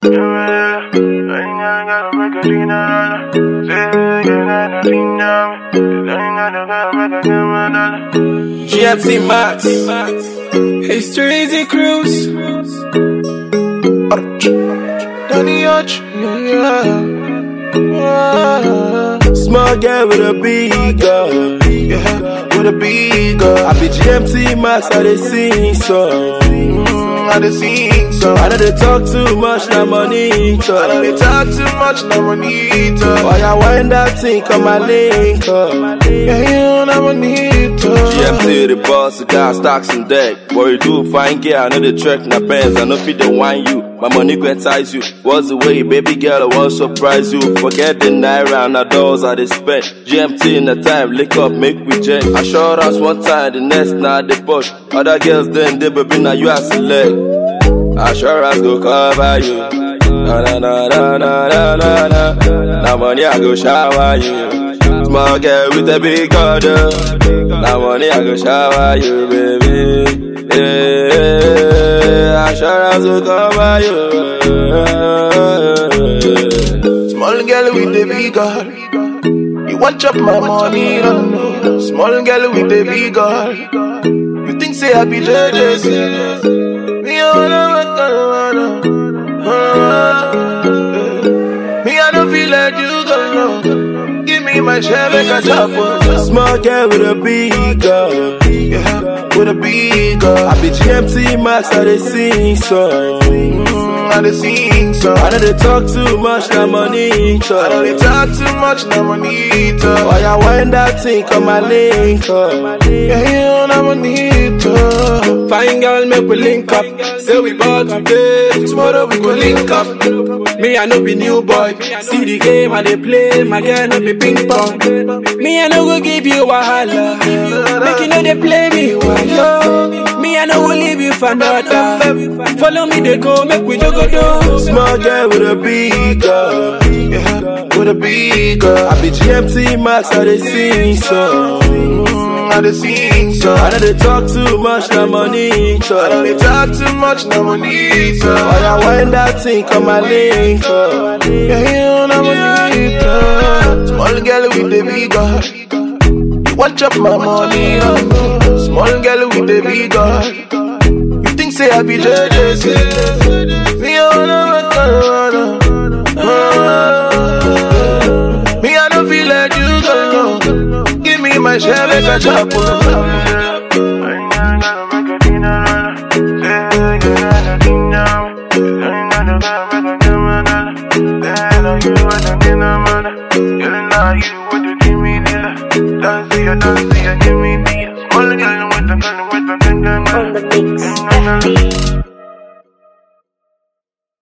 GFC Max, History Cruise, Danny Arch, Small girl with a big girl. yeah, with a big girl. I be GMT Max, I dey sing song. Mm, I dey sing song. I know they talk too much, na money I know talk. they talk too much, now money talk. Why I wind that thing, come my link up. Yeah, you know money talk. GMT the boss, the guy stocks and deck. What you do, fine girl, I know the track, na Benz, I know fit the wine you. My money go entice you. What's the way, baby girl, I won't surprise you. Forget the naira and the dollars I dey spend. GMT in the time, lick up, make we jet. Assurance one time, the next now they push. Other girls then they baby now you are select. Assurance go cover you. Na na na na na na na na. Now money I go shower you. Small girl with a big order. Now money I go shower you, baby. Yeah, assurance go cover you. Small girl with the big girl. You watch up my money, don't know. Small girl with the big girl. You think say I be JJC? Me I wanna work on Me I don't feel like you go know. Give me my share, make a chop up. Small girl with a big girl. Yeah, with a big girl. I be GMT Max, I dey sing song. Mm, I dey sing song. I know they talk too much, na money I know they talk. talk too much, now money talk. Why I wind that thing, come my link up. Yeah, you know money talk. Fine girl, make we link up. Say we bought today, tomorrow we go link up. Me, I no be new boy. See the game I dey play, my girl no be ping pong. Me, I no go give you wahala. Make you know they play me wahala. Me, I no go leave you for another. Follow me, they go, make we jogo do. Small girl with a big girl. Yeah, with a big girl. I be GMT Max, I dey sing song. Mm, I dey sing song. I know they talk too much, na money I know they talk. talk too much, now money Why talk. I wind that thing, come my link up. Yeah, you know money talk. Small girl with the big girl. You watch up my money, oh no. Small girl with the big girl. You think say I be JJC? Me I wanna work on Me I don't feel like you go know. Give me my share, make a chop up. on the mix. FB.